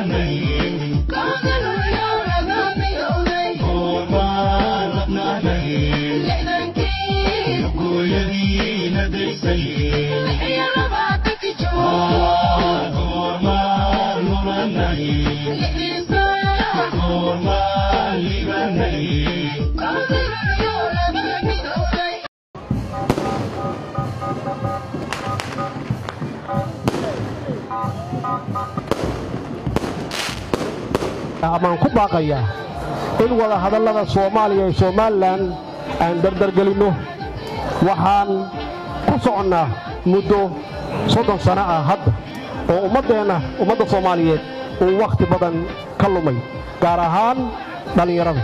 amaan ku baaqayaa in wada hadallada soomaaliya iyo somalilan aan dardargelinno waxaan ku soconnaa muddo soddon sanno ah hadda oo ummaddeenna ummadda soomaaliyeed uu wakhti badan ka lumay gaar ahaan dhallinyarada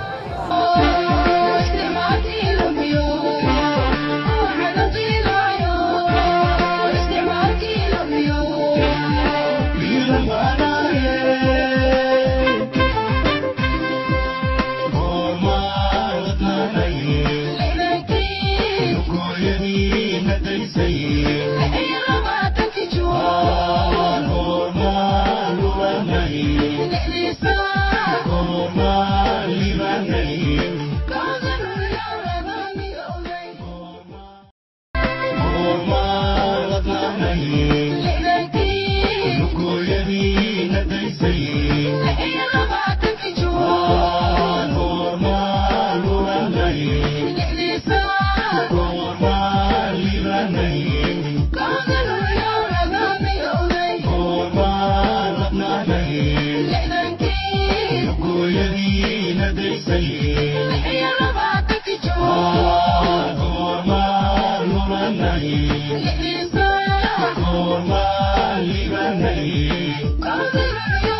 Thank you.